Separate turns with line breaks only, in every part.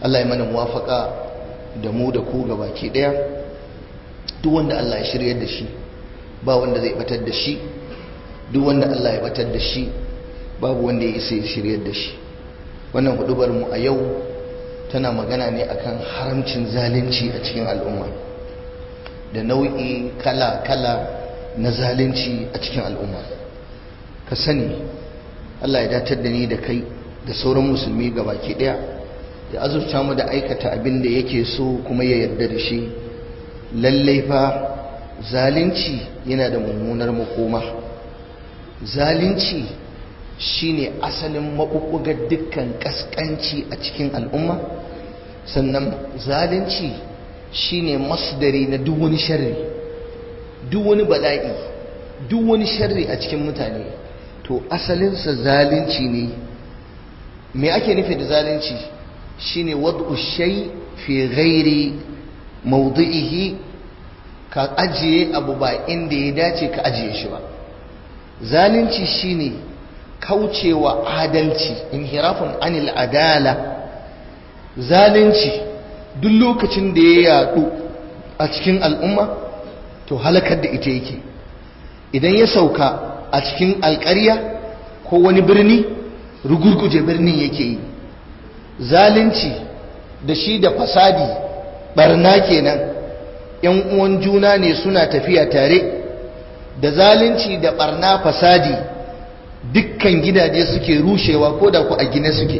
Allah ya mana muwafaka da mu da ku ga baki daya duk wanda Allah ya shiryar da shi ba wanda zai batar da shi duk wanda Allah ya batar da shi babu wanda ya isa ya shiryar da shi wannan hudubar mu a yau tana magana ne akan haramcin zalunci a cikin al'umma da nau'i kala-kala na zalunci a cikin al'umma ka sani Allah ya datar da ni da kai da sauran musulmi baki daya ya azurta mu da aikata abin da yake so kuma ya yarda da shi lallai fa zalunci yana da mummunar makoma zalunci shine asalin maɓuɓɓugar dukkan ƙasƙanci a cikin al'umma sannan zalunci shine masdari na duk wani sharri duk wani bala'i duk wani sharri a cikin mutane to asalinsa zalunci ne me ake nufi da zalunci shine wad'u shay fi ghairi mawdi'ihi ka ajiye abu ba inda ya dace ka ajiye shi ba zalunci shine kaucewa adalci inhirafun anil adala zalunci duk lokacin da ya yadu a cikin al'umma to halakar da ita yake idan ya sauka a cikin alƙarya ko wani birni rugurguje birnin yake yi zalunci da shi da fasadi barna kenan yan uwan juna ne suna tafiya tare da zalunci da barna fasadi dukkan gidaje suke rushewa ko da ku a gine suke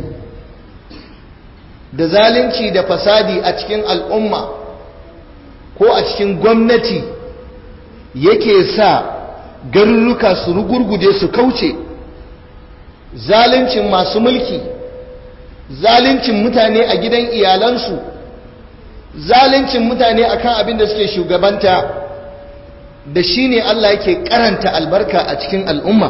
da zalunci da fasadi a cikin al'umma ko a cikin gwamnati yake sa garuruka su rugurguje su kauce zaluncin masu mulki zaluncin mutane a gidan iyalansu zaluncin mutane akan abin da suke shugabanta da shi ne Allah yake karanta albarka a cikin al'umma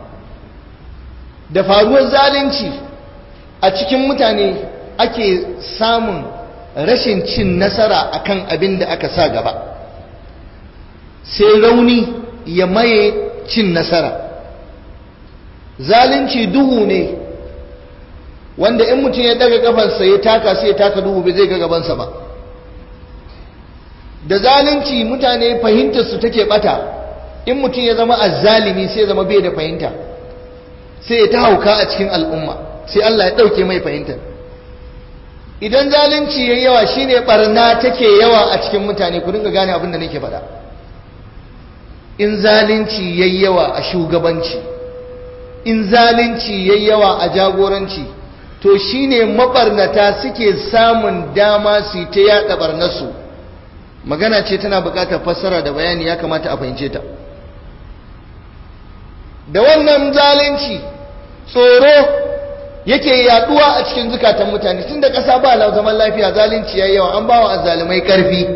da faruwar zalunci a cikin mutane ake samun rashin cin nasara akan abin da aka sa gaba sai rauni ya maye cin nasara zalunci duhu ne wanda in mutum ya daga kafarsa ya taka sai ya taka duhu bai zai ga gabansa ba da zalunci mutane fahimtar su take bata in mutum ya zama azzalimi sai ya zama bai da fahimta sai ya ta hauka a cikin al'umma sai Allah ya dauke mai fahimtar idan zalunci yayi yawa shine barna take yawa a cikin mutane ku dinga gane abin da nake faɗa in zalunci yayi yawa a shugabanci in zalunci yayi yawa a jagoranci to shine mabarnata suke samun dama su ta yada barnarsu magana ce tana bukatar fassara da bayani ya kamata a fahimce ta da wannan zalunci tsoro yake yaduwa a cikin zukatan mutane tun da ƙasa ba zaman lafiya zalunci yayi yawa an bawa azzalumai karfi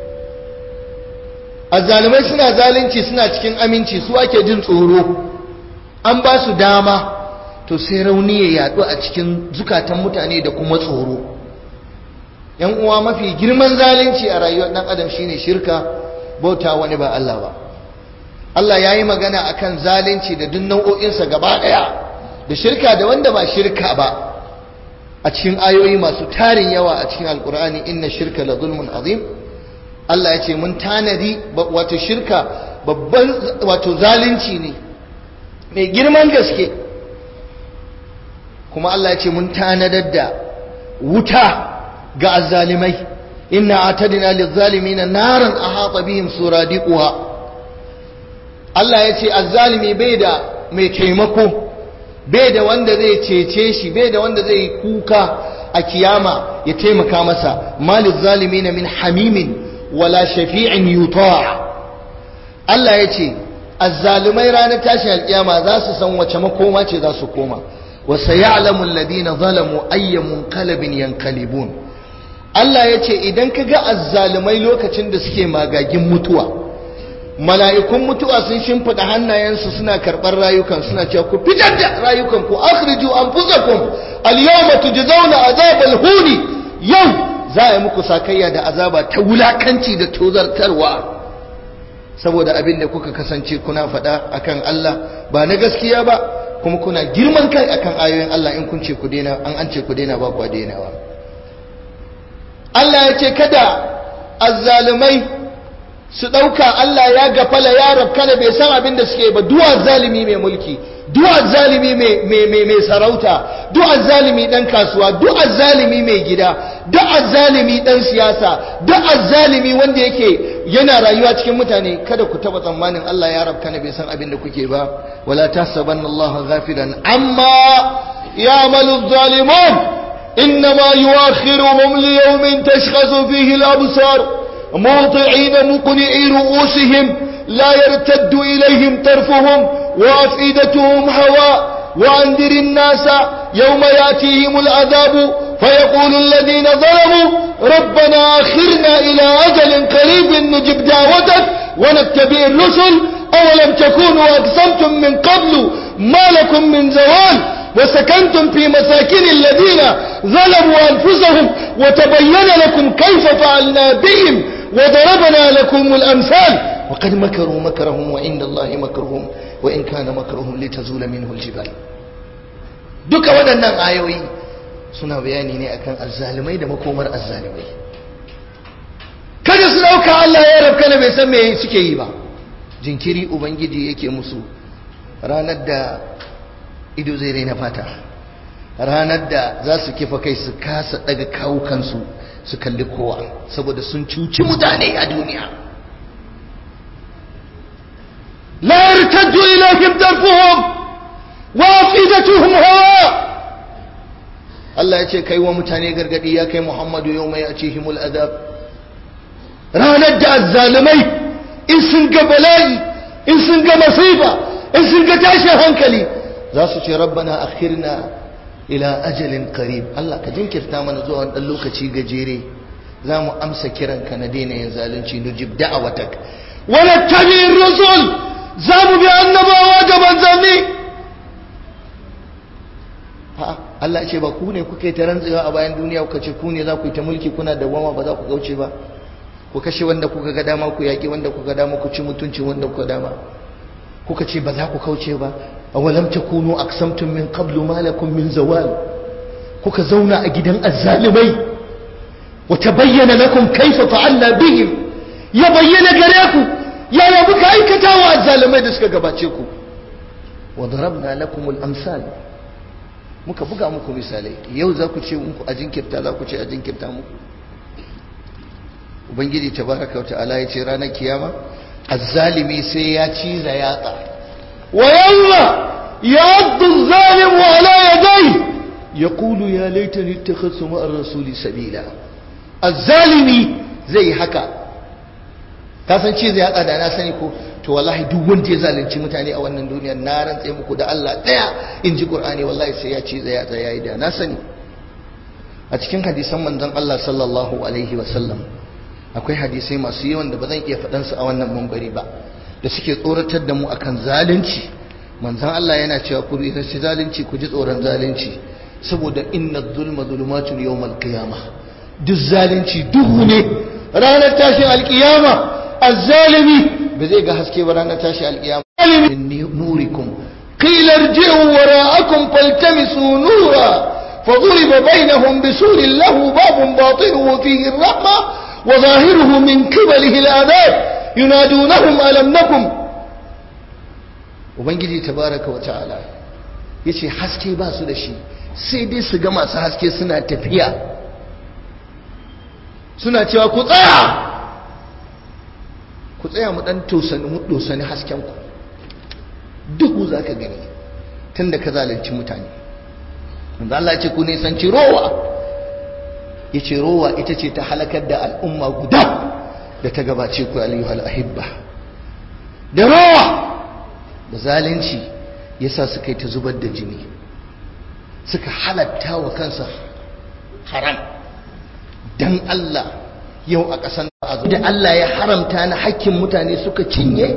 azzalumai suna zalunci suna cikin aminci su ake jin tsoro an ba su dama to sai rauni ya yadu a cikin zukatan mutane da kuma tsoro yan uwa mafi girman zalunci a rayuwar dan adam shine shirka bauta wani ba Allah ba Allah ya yi magana akan zalunci da duk nau'o'insa gaba ɗaya da shirka da wanda ba shirka ba a cikin ayoyi masu tarin yawa a cikin alkur'ani inna shirka la zulmun azim Allah ya ce mun tanadi wato shirka babban wato zalunci ne mai girman gaske kuma Allah ya ce mun tanadar da wuta ga azzalimai inna atadna lizzalimina naran ahata bihim suradiquha Allah ya ce azzalimi bai da mai taimako bai da wanda zai cece shi bai da wanda zai kuka a kiyama ya taimaka masa malil zalimina min hamimin wala shafi'in yuta Allah ya ce azzalumai ranar tashin alkiyama za su san wace makoma ce za su koma wa sayalamu alladhina zalamu ayya munqalabin yanqalibun Allah ya ce idan ka ga azzalumai lokacin da suke magagin mutuwa mala'ikun mutuwa sun shimfiɗa hannayensu suna karɓar rayukan suna cewa ku fitar da rayukan ku akhriju anfusakum al-yawma tujzauna azabal huni yau za a yi muku sakayya da azaba ta wulakanci da tozartarwa saboda abin da kuka kasance kuna faɗa akan Allah ba na gaskiya ba kuma kuna girman kai akan ayoyin Allah in kun ce ku daina an an ce ku daina ba ku dainawa Allah ya ce kada azzalumai su ɗauka Allah ya gafala ya rabkana bai san abin da suke ba duwa zalimi mai mulki duwa zalimi mai sarauta duwa zalimi ɗan kasuwa duwa zalimi mai gida duwa zalimi ɗan siyasa duwa zalimi wanda yake yana rayuwa cikin mutane kada ku taɓa tsammanin Allah ya rabkana bai san abin da kuke ba wala tahsabanna Allah ghafilan amma ya'malu zalimun إنما يؤخرهم ليوم تشخص فيه الأبصار موطعين مقنعي رؤوسهم لا يرتد إليهم طرفهم وأفئدتهم هواء وأنذر الناس يوم يأتيهم العذاب فيقول الذين ظلموا ربنا أخرنا إلى أجل قريب نجب دعوتك ونتبع الرسل أولم تكونوا أقسمتم من قبل ما لكم من زوال وسكنتم في مساكن الذين ظلموا أنفسهم وتبين لكم كيف فعلنا بهم وضربنا لكم الأمثال وقد مكروا مكرهم وعند الله مكرهم وإن كان مكرهم لتزول منه الجبال duka waɗannan ayoyi suna bayani ne akan azzalumai da makomar azzalumai kada su ɗauka Allah ya rabka na bai san me suke yi ba jinkiri ubangiji yake musu ranar da ido zai raina fata ranar da za su kifa kai su kasa daga kawukansu su kalli kowa saboda sun cuci mutane a duniya la yartaddu ilayhim darfuhum wa afidatuhum hawa Allah ya ce kai wa mutane gargadi ya kai Muhammadu yau mai atihimul adab ranar da azzalumai in sun ga bala'i in sun ga masifa in sun ga tashin hankali za su ce rabbana akhirna ila ajalin qarib Allah ka jinkirta mana zuwa wani lokaci gajere za mu amsa kiranka na daina yin zalunci nujib da'awatak wala tabi'ir rusul za mu bi annabawa da manzanni ha Allah ce ba ku ne kuke ta rantsewa a bayan duniya kuka ce ku ne za ku yi ta mulki kuna da wama ba za ku kauce ba ku kashe wanda kuka ga dama ku yaƙi wanda kuka dama ku ci mutuncin wanda kuka dama kuka ce ba za ku kauce ba awalam takunu aqsamtum min qablu ma lakum min zawal kuka zauna a gidan azzalimai wa tabayyana lakum kayfa fa'alna bihim ya bayyana gare ku yaya muka aikata wa azzalimai da suka gabace ku wa darabna lakum al-amsal muka buga muku misalai yau za ku ce muku a jinkirta za ku ce a jinkirta muku ubangiji tabaraka wa ta'ala ya ce ranar kiyama azzalimi sai ya ciza yatsa wa yalla yaddu zalimu ala yadai yaqulu ya laitani ittakhadtu ma'a rasuli sabila azzalimi zai haka ka san ciza yatsa da na sani ko to wallahi duk wanda ya zalunci mutane a wannan duniyar na rantse muku da Allah daya in ji Qur'ani wallahi sai ya ciza yatsa yayi da na sani a cikin hadisan manzon Allah sallallahu alaihi wa sallam akwai hadisai masu yawan da ba zan iya faɗansu a wannan mambari ba da suke tsoratar da mu akan zalunci manzan Allah yana cewa ku shi zalunci ku ji tsoron zalunci saboda inna zulma zulumatun yawmal qiyama duk zalunci duhu ne ranar tashin alkiyama azzalimi ba zai ga haske ba ranar tashin alkiyama min nurikum qila irji'u wara'akum faltamisu nura فضرب بينهم بسور له باب باطنه فيه الرحمه وظاهره من قبله العذاب ينادونهم ألم نكن ubangiji tabaraka wa ta'ala yace haske ba su da shi sai dai su ga masu haske suna tafiya suna cewa ku tsaya ku tsaya mu dan tosani mu dosani hasken ku duhu zaka gani tunda ka zalunci mutane manzo Allah ya ce ku nisanci rowa yace rowa ita ce ta halakar da al'umma guda da ta gabace ku ayyuhal ahibba da rowa da zalunci yasa suka yi ta zubar da jini suka halatta wa kansa haram dan Allah yau a ƙasan da Allah ya haramta na hakkin mutane suka cinye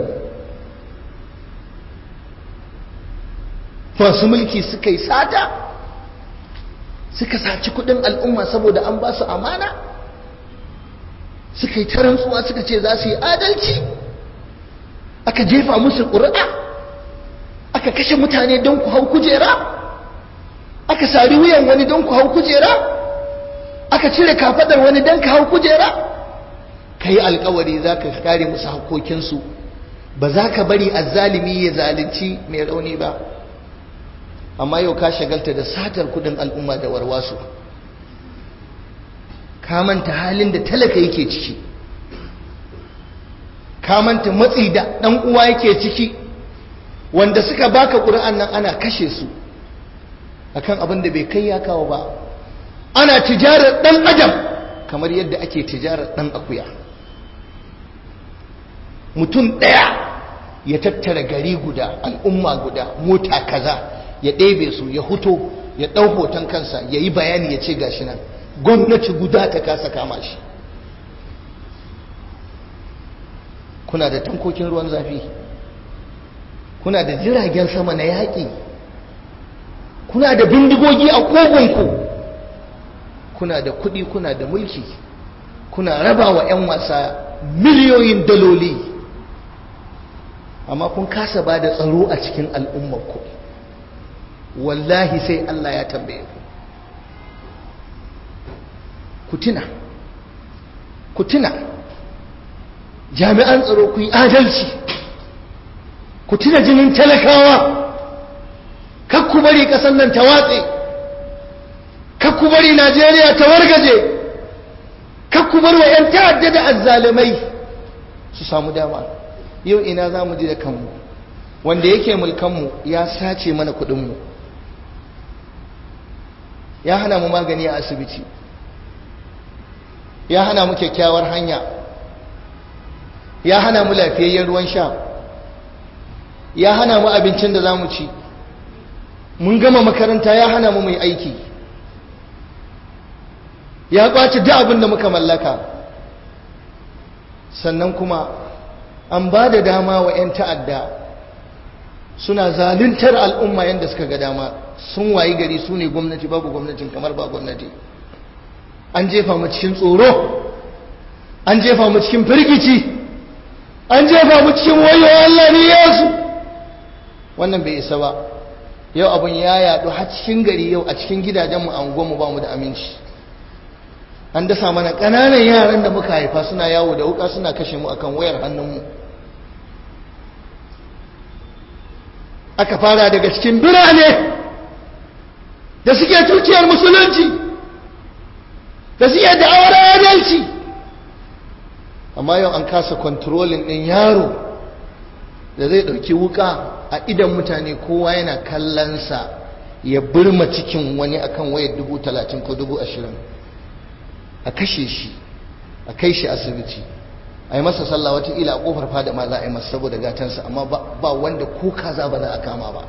masu mulki suka yi sata suka saci kudin al'umma saboda an ba su amana suka yi tarantsuwa suka ce za su yi adalci aka jefa musu ƙuri'a aka kashe mutane don ku hau kujera aka sari wuyan wani don ku hau kujera aka ka cire kafadar wani dan ka hau kujera ka yi alkawari za ka kare musu hakokinsu ba za ka bari azzalimi ya zalunci mai rauni ba amma yau ka shagalta da satar kudin al'umma da warwasu ka manta halin da talaka yake ciki ka manta matsi da ɗan uwa yake ciki wanda suka baka ƙura'an nan ana kashe su akan abin da bai kai ya kawo ba ana tijarar ɗan adam kamar yadda ake tijarar ɗan akuya mutum ɗaya ya tattara gari guda al'umma guda mota kaza ya ɗebe su ya huto ya ɗau hoton kansa ya yi bayani ya ce gashi nan gwamnati guda ta kasa kama shi kuna da tankokin ruwan zafi kuna da jiragen sama na yaƙi kuna da bindigogi a kogonku kuna da kuɗi kuna da mulki kuna raba wa 'yan wasa miliyoyin daloli amma kun kasa ba da tsaro a cikin al'ummarku wallahi sai Allah ya tambaye ku ku tuna ku tuna jami'an tsaro ku yi adalci ku tuna jinin talakawa kakku bari ƙasar nan ta watse kakku bari najeriya ta wargaje kakku bar wa 'yan ta'adda da azzalimai su samu dama yau ina za mu ji da kanmu wanda yake mulkanmu ya sace mana kudinmu ya hana mu magani a asibiti ya hana mu kyakkyawar hanya ya hana mu lafiyayyen ruwan sha ya hana mu abincin da za mu ci mun gama makaranta ya hana mu mai aiki ya kwace duk abin da muka mallaka sannan kuma an ba da dama wa 'yan ta'adda suna zaluntar al'umma yadda suka ga dama sun wayi gari su ne gwamnati babu gwamnatin kamar ba gwamnati an jefa mu cikin tsoro an jefa mu cikin firgici an jefa mu cikin wayo Allah ne yasu wannan bai isa ba yau abin ya yadu har cikin gari yau a cikin gidajenmu a unguwarmu ba mu da aminci an dasa mana ƙananan yaran da muka haifa suna yawo da wuka suna kashe mu akan wayar hannunmu aka fara daga cikin birane da suke tuciyar musulunci da suke da'awar adalci amma yau an kasa kontrolin ɗin yaro da zai ɗauki wuka a idan mutane kowa yana kallonsa ya burma cikin wani akan wayar dubu talatin ko dubu ashirin a kashe shi a kai shi asibiti a yi masa sallah wataƙila a ƙofar fada ma za a yi masa saboda gatansa amma ba wanda ko kaza ba za a kama ba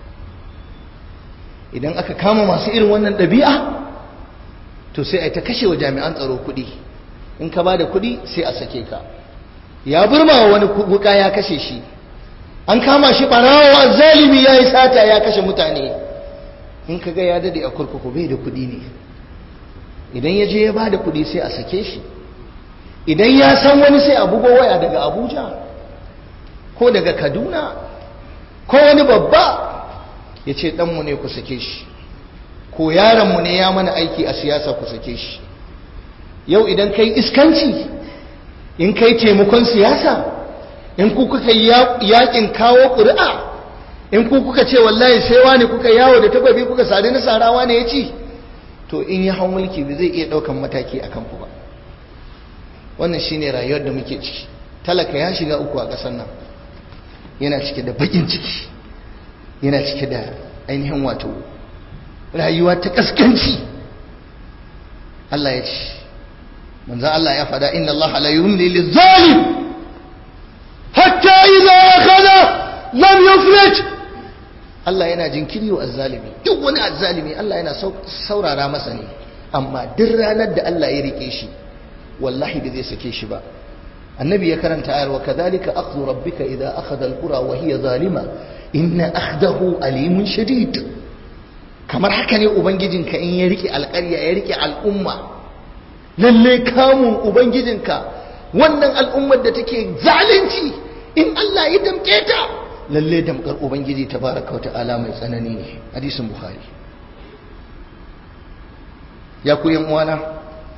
idan aka kama masu irin wannan ɗabi'a to sai a yi ta kashe wa jami'an tsaro kuɗi in ka ba da kuɗi sai a sake ka ya burma wa wani wuka ya kashe shi an kama shi ɓarawa zalimi ya yi sata ya kashe mutane in ka ga ya dade a kurkuku bai da kuɗi ne idan ya je ya ba da kuɗi sai a sake shi idan ya san wani sai a bugo waya daga abuja ko daga kaduna ko wani babba ya ce ɗanmu ne ku sake shi ko yaronmu ne ya mana aiki a siyasa ku sake shi yau idan kai iskanci in kai taimakon siyasa in ku kuka yakin kawo ƙuri'a in ku kuka ce wallahi sai wani kuka yawo da takwabi kuka sadu na sarawa ne ya ci to in ya hau mulki ba zai iya ɗaukan mataki a kanku ba wannan shine rayuwar da muke ciki talaka ya shiga uku a ƙasar nan yana cike da bakin ciki yana cike da ainihin wato rayuwa ta kaskanci Allah ya ce manzo Allah ya fada inna Allah la yumli lizalim hatta idza akhadha lam yuflit Allah yana jinkiri wa azzalimi duk wani azzalimi Allah yana saurara masa ne amma duk ranar da Allah ya rike shi wallahi bai zai sake shi ba annabi ya karanta ayar wa kadhalika akhdhu rabbika idha akhadha alqura wa hiya zalima inna akhdahu alimun shadid kamar haka ne ubangijinka in ya rike alƙarya ya rike al'umma lalle kamun ubangijinka wannan al'ummar da take zalunci in Allah ya damke ta lalle damkar ubangiji tabaraka wa ta'ala mai tsanani ne hadisin bukhari ya ku yan uwana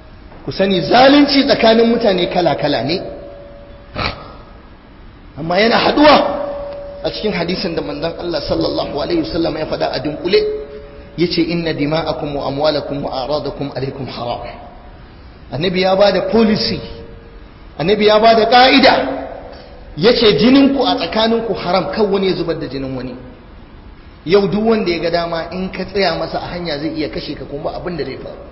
ku sani zalunci tsakanin mutane kala-kala ne amma yana haduwa a cikin hadisin da manzon Allah sallallahu alaihi wasallam ya faɗa a dunkule yace inna dima'akum wa amwalakum wa aradakum alaikum haram annabi ya bada policy annabi ya bada ka'ida yace jininku a tsakaninku haram kan wani ya zubar da jinin wani yau duk wanda ya ga dama in ka tsaya masa a hanya zai iya kashe ka kuma abin da zai faru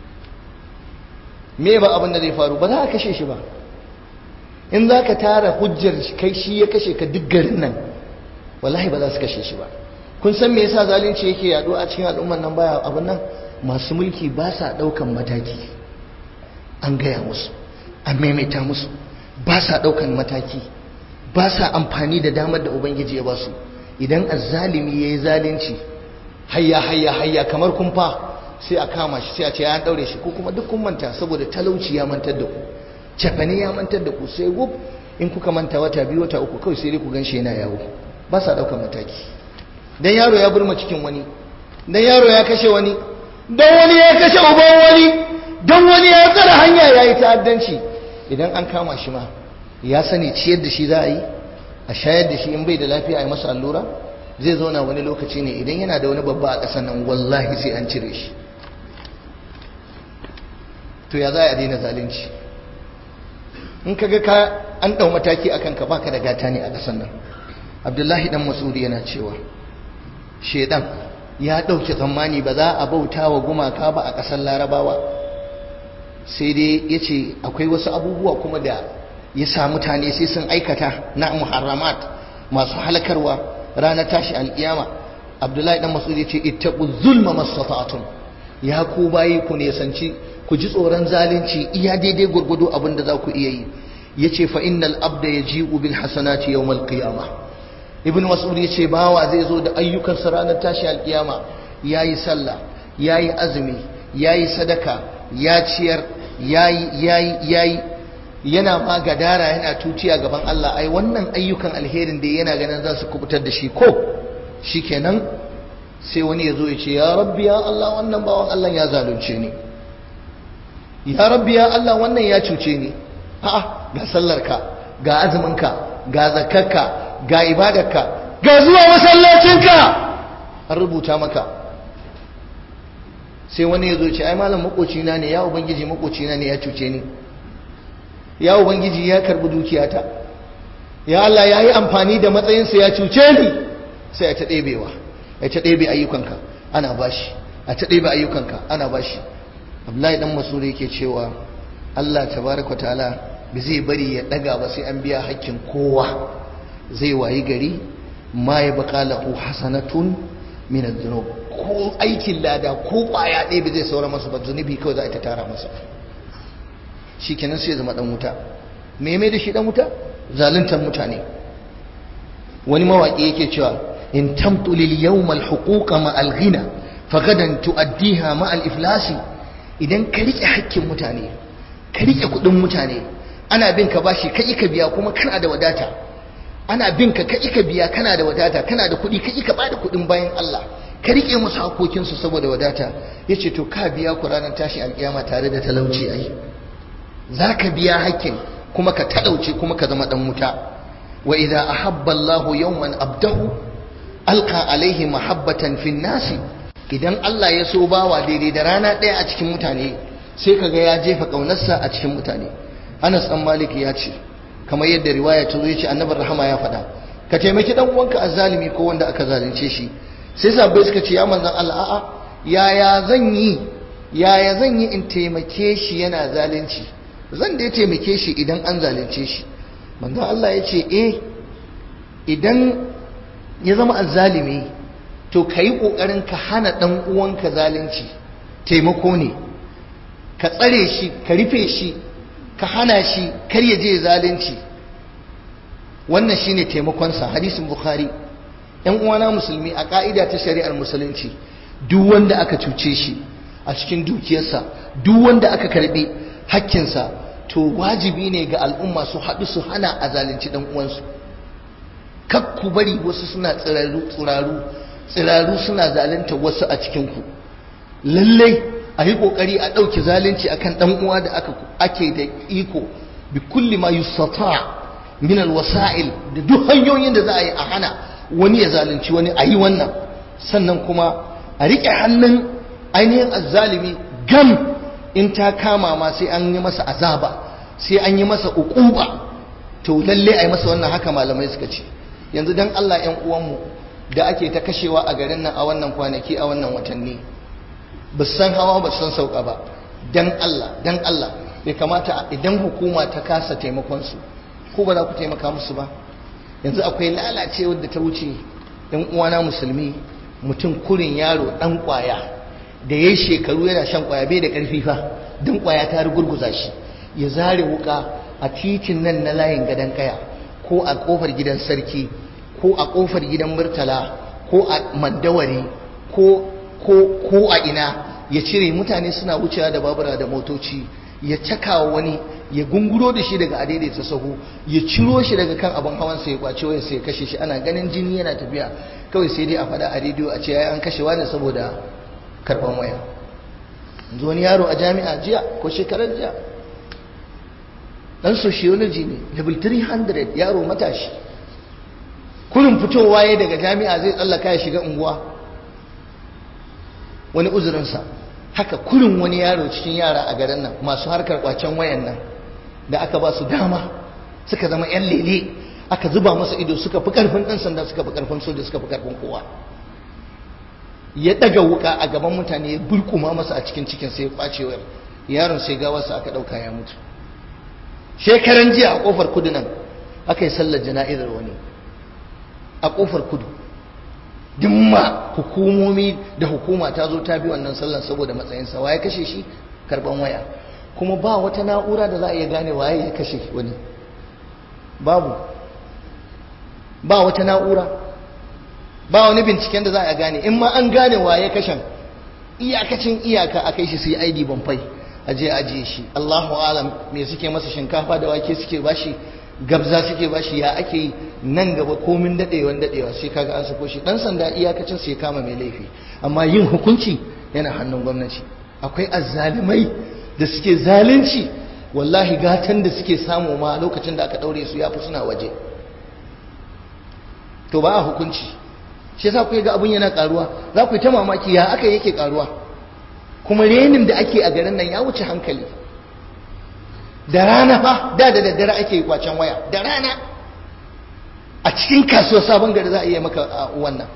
me ba abin da zai faru ba za a kashe shi ba in za ka tara hujjar kai shi ya kashe ka duk garin nan wallahi ba za su kashe shi ba kun san me yasa zalunci yake yaɗo a cikin al'ummar nan baya abin nan masu mulki ba sa ɗaukan mataki an gaya musu an maimaita musu ba sa ɗaukan mataki ba sa amfani da damar da ubangiji ya ba su idan azzalimi ya yi zalunci hayya hayya hayya kamar kumfa sai a kama shi sai a ce ya ɗaure shi ko kuma duk kun manta saboda talauci ya mantar da ku cefane ya mantar da ku sai gub in kuka manta wata biyu wata uku kawai sai dai ku gan shi yana yawo ba sa ɗaukan mataki dan yaro ya burma cikin wani dan yaro ya kashe wani dan wani ya kashe uban wani dan wani ya tsara hanya ya yi ta'addanci idan an kama shi ma ya sani ciyar da shi za a yi a shayar da shi in bai da lafiya a yi masa allura zai zauna wani lokaci ne idan yana da wani babba a ƙasar nan wallahi sai an cire shi to ya za a daina zalunci in ka ga ka an ɗau mataki a kanka baka da gata ne a ƙasar nan abdullahi dan masudi yana cewa shedan ya ɗauke tsammani ba za a bauta wa gumaka ba a ƙasar larabawa sai dai ya ce akwai wasu abubuwa kuma da ya sa mutane sai sun aikata na muharramat masu halakarwa ranar tashi alƙiyama abdullahi dan masudi ya ce ittaqu zulma mastata'tum ya ku bayi ku ne sanci ku ji tsoron zalunci iya daidai gurgudu abin da za ku iya yi yace fa innal abda yaji'u bil hasanati yawmal qiyamah ibn mas'ud yace bawa zai zo da ayyukan sa ranar tashi alkiyama yayi sallah yayi azumi yayi sadaka ya ciyar yayi yayi yayi yana ma gadara yana tutiya gaban Allah ai wannan ayyukan alherin da yana ganin za su kubutar da shi ko shikenan sai wani ya zo ya ce ya rabbi ya Allah wannan bawan Allah ya zalunce ni ya rabbi ya Allah wannan ya cuce ni a'a ga sallarka ga azuminka ga zakarka ga ibadarka ga zuwa masallacinka an rubuta maka sai wani ya zo ce ai malam makocina ne ya ubangiji makocina ne ya cuce ni ya ubangiji ya karbi dukiyata ya Allah ya yi amfani da matsayinsa ya cuce ni sai ya ta ɗebewa ya ta ɗebe ayyukanka ana bashi a ta ɗebe ayyukanka ana bashi abdullahi dan masuri yake cewa Allah tabaraka ta'ala ba zai bari ya daga ba sai an biya hakkin kowa zai wayi gari ma ya baka lahu hasanatun min adh-dhunub ko aikin lada ko kwaya ɗaya ba zai saura masa ba zunubi kawai za a ta tara masa shikenan sai ya zama dan wuta me mai da shi dan wuta zaluntar mutane wani mawaki yake cewa in tamtu lil yawm al-huquqa ma al-ghina fagadan tuaddiha ma al-iflasi idan ka rike hakkin mutane ka rike kudin mutane ana bin ka bashi kai ka biya kuma kana da wadata ana bin ka kai ka biya kana da wadata kana da kudi kai ka bada kudin bayan Allah ka rike musu hakokin su saboda wadata yace to ka biya ku ranar tashi alkiyama tare da talauci ai zaka biya hakkin kuma ka talauce kuma ka zama dan wuta wa idza ahabba Allahu yawman abdahu alqa alaihi mahabbatan fin nasi idan Allah ya so bawa daidai da rana ɗaya a cikin mutane sai kaga ya jefa ƙaunarsa a cikin mutane Anas dan Malik ya ce kamar yadda riwaya ta zo ya ce Annabi Rahama ya faɗa ka taimaki dan uwanka azzalimi ko wanda aka zalunce shi sai sabbai suka ce ya manzon Allah a'a yaya zan yi yaya zan yi in taimake shi yana zalunci zan da ya taimake shi idan an zalunce shi manzon Allah ya ce eh idan ya zama azzalimi to ka yi ƙoƙarin ka hana ɗan uwanka zalunci taimako ne ka tsare shi ka rufe shi ka hana shi kar ya je zalunci wannan shine taimakonsa hadisin bukhari yan uwana musulmi a ka'ida ta shari'ar musulunci duk wanda aka cuce shi a cikin dukiyarsa duk wanda aka karbe hakkinsa to wajibi ne ga al'umma su haɗu su hana a zalunci ɗan uwansu kak ku bari wasu suna tsiraru tsiraru tsiraru suna zalunta wasu a cikinku lallai a yi kokari a ɗauki zalunci akan ɗan uwa da aka ake da iko bi kulli ma yustata min alwasa'il da duk hanyoyin da za a yi a hana wani ya zalunci wani a yi wannan sannan kuma a riƙe hannun ainihin azzalimi gam in ta kama ma sai an yi masa azaba sai an yi masa uquba to lalle a yi masa wannan haka malamai suka ce yanzu dan Allah ƴan uwanmu da ake ta kashewa a garin nan a wannan kwanaki a wannan watanni ba san hawa ba san sauka ba dan Allah dan Allah bai kamata idan hukuma ta kasa taimakon su ko ba za ku taimaka musu ba yanzu akwai lalacewar da ta wuce ɗan uwana musulmi mutum kurin yaro ɗan ƙwaya da ya shekaru yana shan ƙwaya bai da ƙarfi fa don ƙwaya ta rugurguza shi ya zare wuka a titin nan na layin gadon kaya ko a ƙofar gidan sarki ko a ƙofar gidan murtala ko a mandawari ko ko a ina ya cire mutane suna wucewa da babura da motoci ya cakawa wani ya gunguro da shi daga adaidaita sahu ya ciro shi daga kan abin hawan sai ya kwace waya sai ya kashe shi ana ganin jini yana tafiya kawai sai dai a faɗa a rediyo a ce ya an kashe wani saboda karɓan waya yanzu wani yaro a jami'a jiya ko shekarar jiya dan sociology ne level 300 yaro matashi kurin fitowa ya daga jami'a zai tsallaka ya shiga unguwa wani uzurinsa haka kurin wani yaro cikin yara a garin nan masu harkar kwacen wayan nan da aka ba su dama suka zama yan lele aka zuba masa ido suka fi karfin ɗan sanda suka fi karfin soja suka fi karfin kowa ya daga wuka a gaban mutane ya bulkuma masa a cikin cikin sai ya kwace wayar yaron sai gawarsa aka ɗauka ya mutu shekaran jiya a kofar kudu nan aka yi sallar jana'izar wani a kofar kudu dimma hukumomi da hukuma ta zo ta bi wannan sallar saboda matsayinsa waye kashe shi karban waya kuma ba wata na'ura da za a iya gane waye ya kashe wani babu ba wata na'ura ba wani binciken da za a gane in ma an gane waye kashen iyakacin iyaka a kai shi su yi ID banfai a je ajiye shi Allahu alam me suke masa shinkafa da wake suke bashi gabza suke bashi ya ake yi nan gaba komin dadewan dadewa sai kaga an sako shi dan sanda iyakacin sai kama mai laifi amma yin hukunci yana hannun gwamnati akwai azzalimai da suke zalunci wallahi gatan da suke samu ma lokacin da aka daure su yafi suna waje to ba a hukunci shi yasa ku ga abun yana karuwa za ku yi ta mamaki ya aka yake karuwa kuma renin da ake a garin nan ya wuce hankali da rana fa da da daddare ake kwacen waya da rana a cikin kasuwar sabon gari za a iya maka wannan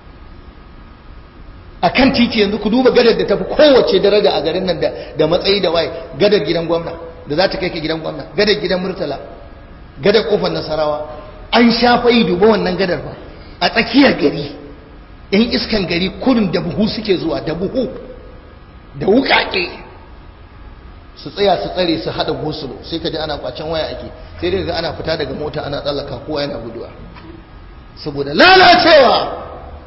a kan titi yanzu ku duba gadar da tafi kowace daraja a garin nan da matsayi da waye gadar gidan gwamna da za ta kai ka gidan gwamna gadar gidan murtala gadar kofar nasarawa an shafa yi duba wannan gadar ba a tsakiyar gari yan iskan gari kurin da buhu suke zuwa da buhu da wukake su tsaya su tsare su hada gosulo sai ka ji ana kwacen waya ake sai dai ga ana fita daga mota ana tsallaka kowa yana guduwa saboda lalacewa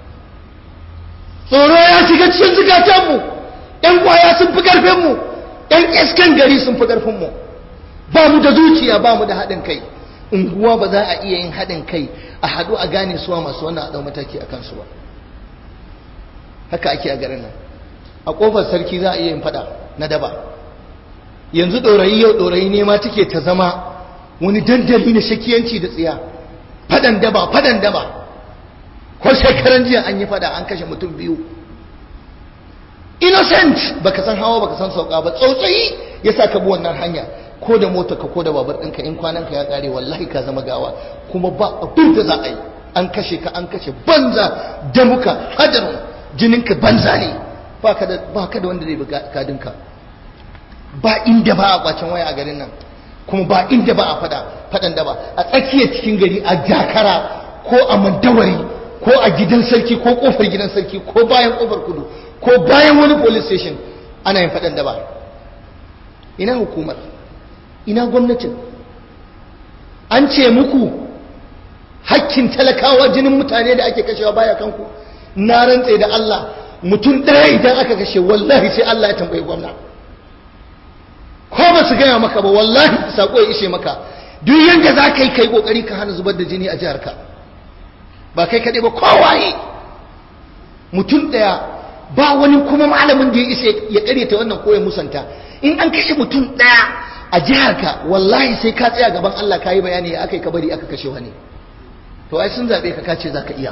tsoro ya shiga cikin zukatanmu yan kwaya sun fi karfinmu yan iskan gari sun fi karfinmu ba mu da zuciya ba mu da haɗin kai unguwa ba za a iya yin haɗin kai a haɗu a gane suwa masu wannan a ɗau mataki a kansu ba haka ake a garin nan a ƙofar sarki za a iya yin faɗa na daba yanzu ɗorayi yau ɗorayi ne ma take ta zama wani dandali na shakiyanci da tsiya faɗan daba faɗan daba ko shekaran jiya an yi faɗa an kashe mutum biyu innocent baka san hawa baka san sauka ba tsautsayi ya sa ka bi wannan hanya ko da mota ka ko da babar ɗinka in kwanan ka ya ƙare wallahi ka zama gawa kuma ba abin da za a yi an kashe ka an kashe banza damuka hadarin jininka banza ne ba ka da wanda zai bi kadinka ba inda ba a kwacen waya a garin nan kuma ba inda ba a fada fadan da ba a tsakiyar cikin gari a jakara ko a mandawari ko a gidan sarki ko kofar gidan sarki ko bayan kofar kudu ko bayan wani police station ana yin fadan da ba ina hukumar ina gwamnatin an ce muku hakkin talakawa jinin mutane da ake kashewa baya kanku na rantse da Allah mutum ɗaya idan aka kashe wallahi sai Allah ya tambayi gwamna ko ba su gaya maka ba wallahi sako ya ishe maka duk yanda za ka yi kai kokari ka hana zubar da jini a jihar ka ba kai kaɗai ba kowaye mutum ɗaya ba wani kuma malamin da ya isa ya karyata wannan ko ya musanta in an kashe mutum ɗaya a jihar ka wallahi sai ka tsaya gaban Allah ka yi bayani ya aka yi kabari aka kashe wani to ai sun zaɓe ka kace za ka iya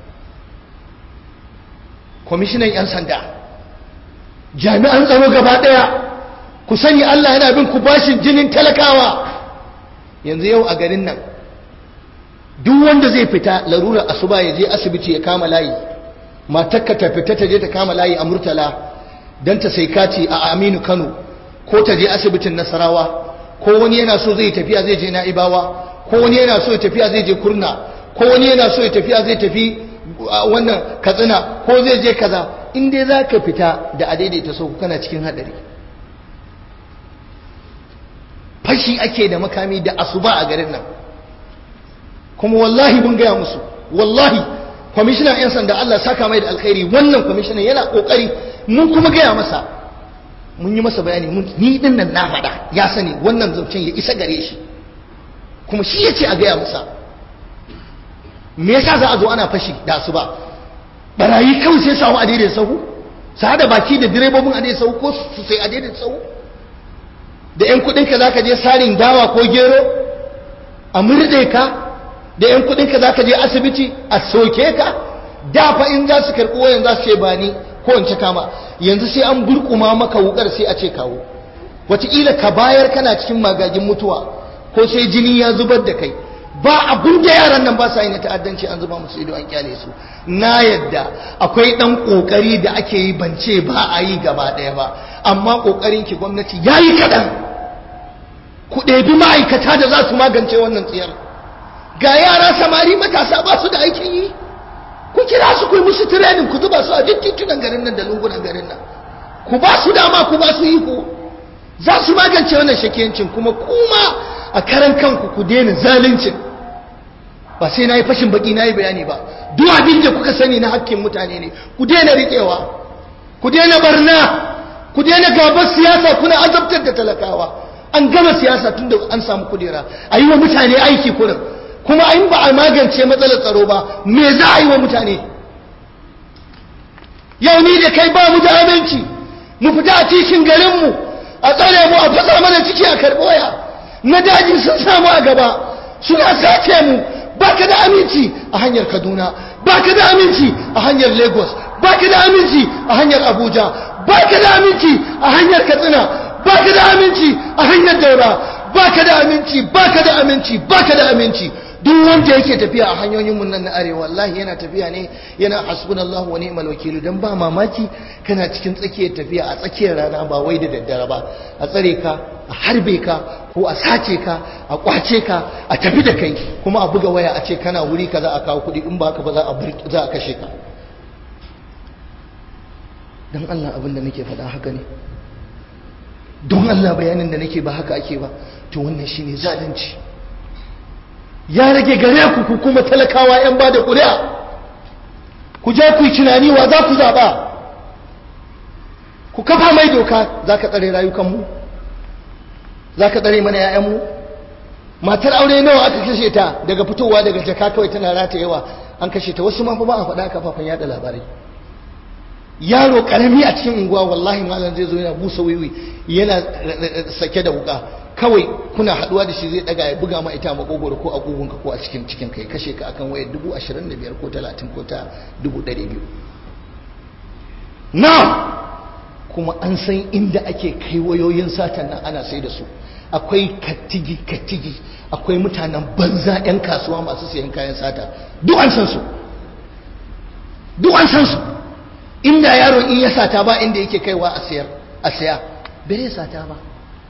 kwamishinan 'yan sanda jami'an tsaro gaba ɗaya ku sani Allah yana bin ku bashin jinin talakawa yanzu yau a garin nan duk wanda zai fita larura asuba ya je asibiti ya kama layi matakka ta fita ta je ta kama layi a murtala don ta sai kati a aminu kano ko ta je asibitin nasarawa ko wani yana so zai tafiya zai je na'ibawa ko wani yana so ya tafiya zai je kurna ko wani yana so ya tafiya zai tafi wannan katsina ko zai je kaza in dai za ka fita da a daidaita sau kana cikin hadari fashi ake da makami da asuba a garin nan kuma wallahi mun gaya musu wallahi kwamishinan 'yan sanda Allah saka mai da alkhairi wannan kwamishinan yana kokari mun kuma gaya masa mun yi masa bayani mun ni din nan na faɗa ya sani wannan zancen ya isa gare shi kuma shi ya ce a gaya masa me yasa za a zo ana fashi da asuba barayi kawai sai samu a daidai sahu su hada baki da direbobin a daidai sahu ko su sai a daidai sahu da 'yan kudinka za ka je sarin dawa ko gero a murɗe ka da 'yan kudinka za ka je asibiti a soke ka dafa in za su karɓi wayan za su ce ba ni ko in ci kama yanzu sai an burkuma maka wukar sai a ce kawo wataƙila ka bayar kana cikin magagin mutuwa ko sai jini ya zubar da kai ba abin da yaran nan ba sa yi na ta'addanci an zuba musu ido an kyale su na yadda akwai dan kokari da ake yi bance ba a yi gaba daya ba amma kokarin ki gwamnati yayi kadan ku ɗebi ma'aikata da za su magance wannan tsiyar ga yara samari matasa ba su da aikin yi ku kira su ku yi musu training ku zuba su a duk titunan garin nan da lungunan garin nan ku ba su dama ku ba su iko za su magance wannan shakiyancin kuma kuma a karan kanku ku daina zaluncin ba sai na yi fashin baki na yi bayani ba duk abin da kuka sani na hakkin mutane ne ku daina riƙewa ku daina barna ku daina gabar siyasa kuna azabtar da talakawa an gama siyasa tun da an samu kudera a yi wa mutane aiki kurin kuma in ba a magance matsalar tsaro ba me za a yi wa mutane yau ni da kai ba mu da aminci mu fita a cikin garinmu a tsare mu a fasa mana ciki a karɓoya na daji sun samu a gaba suna sace mu baka da aminci a hanyar kaduna baka da aminci a hanyar lagos baka da aminci a hanyar abuja baka da aminci a hanyar katsina baka da aminci a hanyar daura baka da aminci baka da aminci baka da aminci duk wanda yake tafiya a hanyoyin mun nan na arewa wallahi yana tafiya ne yana hasbunallahu wa ni'mal wakil dan ba mamaki kana cikin tsakiyar tafiya a tsakiyar rana ba wai da daddare ba a tsare ka a harbe ka ko a sace ka a kwace ka a tafi da kai kuma a buga waya a ce kana wuri kaza a kawo kuɗi in ba ka ba za a za a kashe ka dan Allah abin da nake faɗa haka ne don Allah bayanin da nake ba haka ake ba to wannan shine zalunci ya rage gare ku ku kuma talakawa yan ba da ƙuri'a ku je ku yi tunani wa za ku zaɓa ku kafa mai doka za ka tsare rayukanmu za ka tsare mana ‘ya'yanmu matar aure nawa aka kashe ta daga fitowa daga jaka kawai tana rata yawa an kashe ta wasu mafi ba a faɗa kafafen yada labarai yaro karami a cikin unguwa wallahi malam zai zo yana busa wiwi yana sake da wuka kawai kuna haduwa da shi zai daga ya buga ma ita makogoro ko a kugunka ko a cikin cikin kai kashe ka akan wayar dubu ashirin da biyar ko talatin ko ta dubu ɗari biyu na kuma an san inda ake kai wayoyin satan nan ana sai da su akwai katigi katigi akwai mutanen banza 'yan kasuwa masu sayan kayan sata duk an san su duk an san su inda yaro in ya sata ba inda yake kaiwa a sayar a saya bai sata ba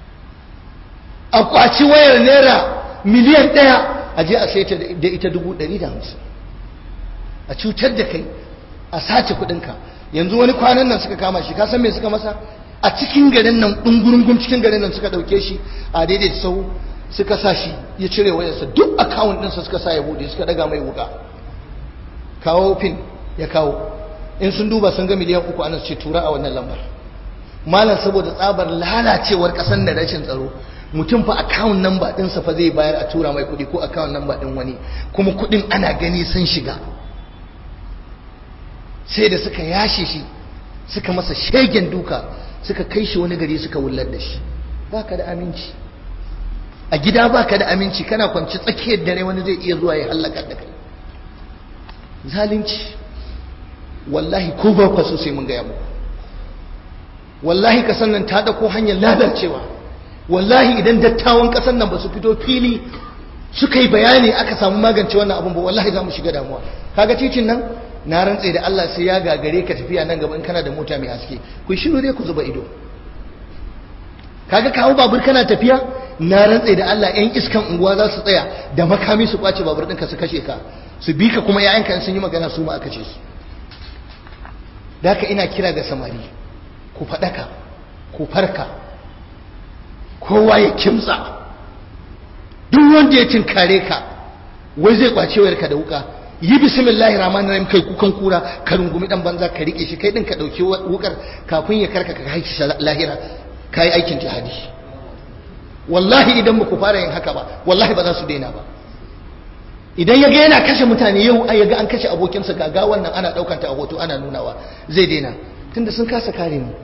a kwaci wayar naira miliyan ɗaya a je a saita da ita dubu ɗari da hamsin a cutar da kai a sace kuɗinka yanzu wani kwanan nan suka kama shi ka san me suka masa a cikin garin nan ɗungurungun cikin garin nan suka ɗauke shi a daidai da sau suka sa shi ya cire wayarsa duk akawun ɗinsa suka sa ya buɗe suka ɗaga mai wuka kawo pin ya kawo in sun duba sun ga miliyan uku ana ce tura a wannan lambar malam saboda tsabar lalacewar ƙasar da rashin tsaro mutum fa account number ɗinsa fa zai bayar a tura mai kuɗi ko account number ɗin wani kuma kuɗin ana gani sun shiga sai da suka yashe shi suka masa shegen duka suka kai shi wani gari suka wullar da shi baka da aminci a gida baka da aminci kana kwanci tsakiyar dare wani zai iya zuwa ya hallaka da kai zalunci wallahi ko ba ku so sai mun gaya muku wallahi kasan nan ta dauko hanyar lalacewa wallahi idan dattawan kasan nan ba su fito fili suka yi bayani aka samu magance wannan abun ba wallahi za mu shiga damuwa kaga titin nan na rantse da Allah sai ya gagare ka tafiya nan gaba in kana da mota mai haske ku shiru dai ku zuba ido kaga kawo babur kana tafiya na rantse da Allah yan iskan unguwa za su tsaya da makami su kwace babur ɗinka su kashe ka su bi ka kuma yayanka sun yi magana su ma aka ce su da haka ina kira ga samari ku faɗaka ku farka kowa ya kimtsa duk wanda ya tinkare ka wai zai kwace wayarka da wuka yi bismillahir rahmanir rahim kai kukan kura ka rungumi dan banza ka rike shi kai din ka dauki wukar kafin ya karka ka haifi shi lahira kai aikin jihadi wallahi idan ba ku fara yin haka ba wallahi ba za su daina ba idan ya ga yana kashe mutane yau ai ya ga an kashe abokinsa ga wannan ana daukar ta a hoto ana nunawa zai daina tunda sun kasa kare mu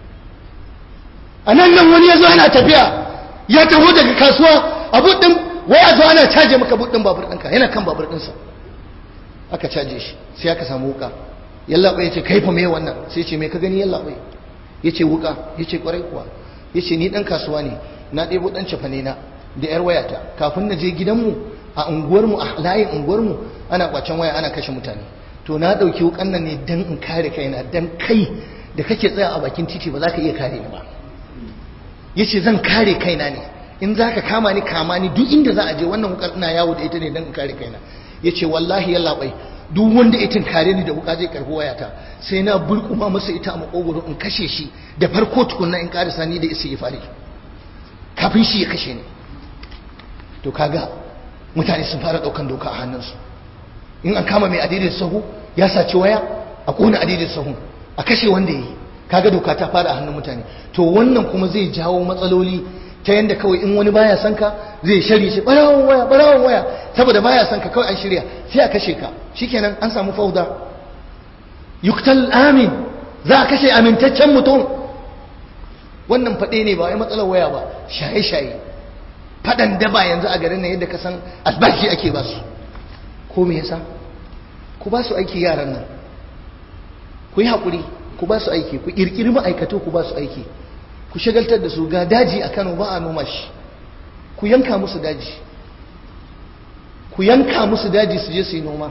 a nan nan wani ya zo ana tafiya ya taho daga kasuwa a buɗin wai a zo ana caje maka buɗin babur ɗinka yana kan babur ɗinsa aka caje shi sai aka samu wuka yallaɓa ya ce kai fa me wannan sai ce me ka gani yallaɓa ya ce wuka ya ce ƙwarai kuwa ya ce ni ɗan kasuwa ne na ɗebo ɗan cefane na da yar wayata kafin na je gidanmu a unguwarmu a layin unguwarmu ana kwacen waya ana kashe mutane to na ɗauki wukan nan ne dan in kare kaina dan kai da kake tsaya a bakin titi ba za ka iya kare ni ba ya ce zan kare kaina ne in za ka kama ni kama ni duk inda za a je wannan wukar ina yawo da ita ne dan in kare kaina ya ce wallahi ya labai duk wanda ya kare ni da wuka zai karbi wayata sai na burkuma masa ita a makogoro in kashe shi da farko tukunna in karisa ni da isi ya fare kafin shi ya kashe ni to kaga mutane sun fara daukan doka a hannunsu in an kama mai adidin sahu ya saci waya a kona adidin sahu a kashe wanda yi kaga doka ta fara a hannun mutane to wannan kuma zai jawo matsaloli ta yanda kawai in wani baya son ka zai shari shi barawon waya barawon waya saboda baya son ka kawai an shirya sai a kashe ka shikenan an samu fauda yuktal amin za a kashe amintaccen mutum wannan faɗe ne ba wai matsalar waya ba shaye-shaye faɗan daba yanzu a garin nan yadda ka san albashi ake ba su ko me yasa ku ba su aiki yaran nan ku yi haƙuri ku ba su aiki ku ƙirƙiri ma'aikatu ku ba su aiki ku shagaltar da su ga daji a kano ba a noma shi ku yanka musu daji ku yanka musu daji su je su yi noma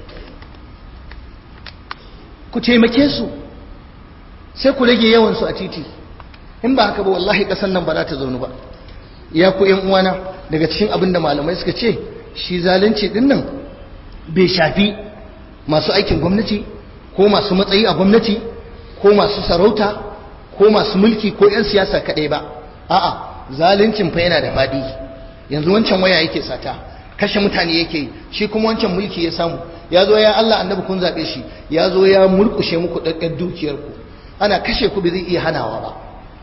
ku taimake su sai ku rage yawansu a titi in ba haka ba wallahi ƙasar nan ba za ta zaunu ba ya ku yan uwana daga cikin abin da malamai suka ce shi zalunci din nan bai shafi masu aikin gwamnati ko masu matsayi a gwamnati ko masu sarauta ko masu mulki ko 'yan siyasa kaɗai ba a'a zaluncin fa yana da faɗi yanzu wancan waya yake sata kashe mutane yake shi kuma wancan mulki ya samu ya zo ya Allah annabi kun zaɓe shi ya zo ya murƙushe muku ɗaɗɗar dukiyarku ana kashe ku bai zai iya hanawa ba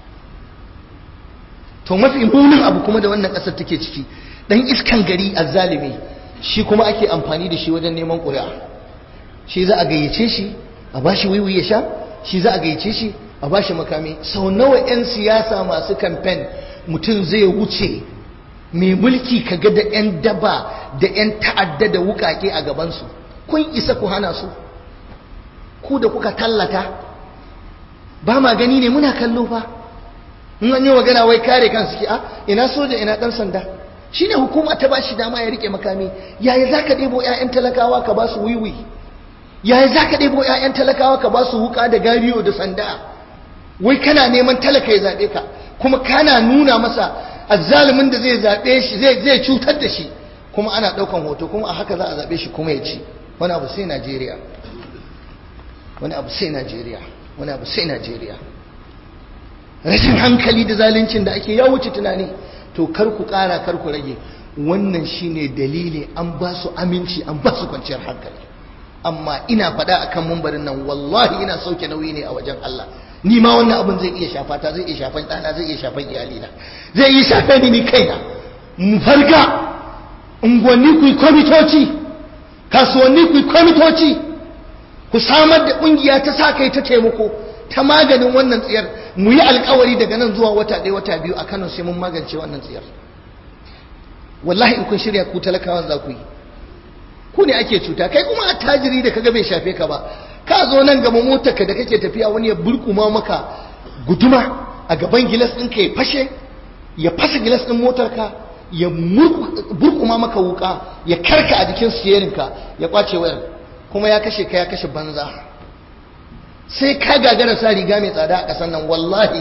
to mafi munin abu kuma da wannan ƙasar take ciki ɗan iskan gari azzalimi shi kuma ake amfani da shi wajen neman ƙuri'a shi za a gayyace shi a bashi wiwi ya sha shi za a gayyace shi a bashi makami sau nawa 'yan siyasa masu kamfen mutum zai wuce mai mulki kaga da 'yan daba da 'yan ta'adda da wukake a gabansu kun isa ku hana su ku da kuka tallata ba ma gani ne muna kallo fa in an yi magana wai kare kansu ki a ina soja ina dan sanda shine hukuma ta bashi dama ya rike makami yaya zaka ɗebo 'ya'yan talakawa ka ba su wiwi yaya zaka ɗebo 'ya'yan talakawa ka ba su wuka da gariyo da sanda wai kana neman talaka ya zaɓe ka kuma kana nuna masa azzalumin da zai zaɓe shi zai cutar da shi kuma ana ɗaukan hoto kuma a haka za a zaɓe shi kuma ya ci wani abu sai najeriya wani abu sai najeriya wani abu sai najeriya rashin hankali da zaluncin da ake ya wuce tunani to kar ku ƙara kar ku rage wannan shine dalili an ba su aminci an ba su kwanciyar hankali amma ina faɗa akan mumbarin nan wallahi ina sauke nauyi ne a wajen Allah ni ma wannan abin zai iya shafa ta zai iya shafan ɗana zai iya shafan iyalina zai iya shafe ni ni kaina mu farga unguwanni ku yi kwamitoci kasuwanni ku yi kwamitoci ku samar da ƙungiya ta sa kai ta taimako ta maganin wannan tsiyar mu yi alkawari daga nan zuwa wata ɗaya wata biyu a Kano sai mun magance wannan tsiyar wallahi in kun shirya ku talakawan za ku yi ku ne ake cuta kai kuma attajiri da kaga bai shafe ka ba ka zo nan gaba motarka da kake tafiya wani ya burkuma maka guduma a gaban gilas ɗinka ya fashe ya fasa gilas ɗin motarka ya burkuma maka wuka ya karka a jikin siyarinka ya kwace wayar kuma ya kashe ka ya kashe banza sai ka gagara sa riga mai tsada a ƙasar nan wallahi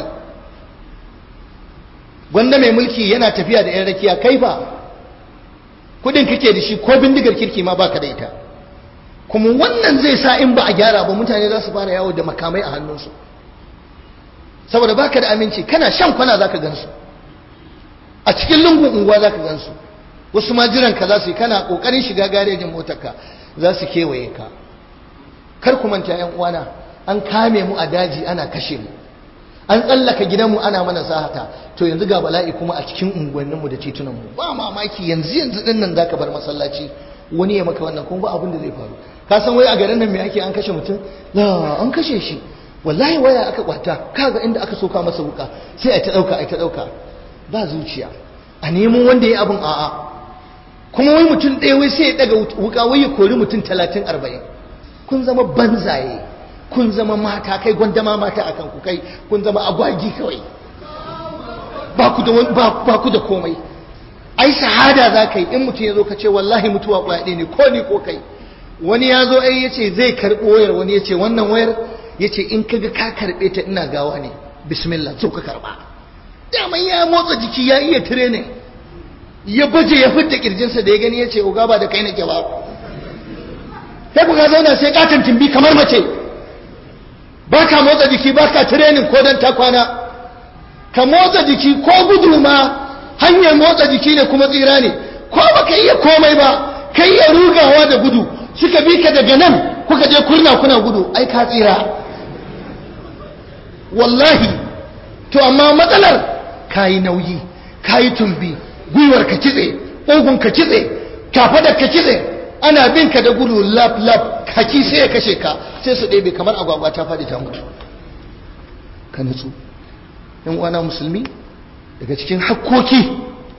gwanda mai mulki yana tafiya da 'yan rakiya kai ba kudin kake da shi ko bindigar kirki ma baka da ita kuma wannan zai sa in ba a gyara ba mutane za su fara yawo da makamai a hannunsu saboda baka da aminci kana shan kwana zaka gansu a cikin lungun unguwa zaka gansu wasu ma jiran ka za su yi kana kokarin shiga garejin motarka za su kewaye ka kar ku manta yan uwana an kame mu a daji ana kashe mu an tsallaka gidanmu ana mana sahata to yanzu ga bala'i kuma a cikin unguwanninmu da titunanmu ba mamaki yanzu yanzu din nan zaka bar masallaci wani ya maka wannan kuma ba abin da zai faru ka san wai a garin nan me ake an kashe mutum la an kashe shi wallahi waya aka kwata kaga inda aka soka masa wuka sai a ta dauka a ta dauka ba zuciya a nemo wanda ya abin a'a kuma wai mutum ɗaya wai sai ya daga wuka wai ya kori mutum talatin arba'in kun zama banzaye kun zama mata kai gwandama mata a kanku kai kun zama agwagi kawai ba ku da komai ai shahada za ka yi in mutum ya zo ka ce wallahi mutuwa kwaɗe ne ko ni ko kai wani ya zo ai ya ce zai karɓi wayar wani ya ce wannan wayar ya ce in kaga ka karɓe ta ina gawa ne bismillah zo ka karɓa daman ya motsa jiki ya iya training ya baje ya fidda kirjinsa da ya gani ya ce oga ba da kai nake ba sai ku ga zauna sai katon timbi kamar mace ba ka motsa jiki ba ka training ko don ta kwana ka motsa jiki ko gudu ma hanyar motsa jiki ne kuma tsira ne ko ba ka iya komai ba ka iya rugawa da gudu suka bi ka daga nan kuka je kurna kuna gudu ai ka tsira wallahi to amma matsalar ka yi nauyi ka yi tumbi gwiwar ka kitse ƙugun ka kitse kafadar ka kitse ana bin ka da gudu lap lap haki sai ya kashe ka sai su ɗebe kamar agwagwa ta faɗi ta mutu ka nutsu yan uwana musulmi daga cikin hakkoki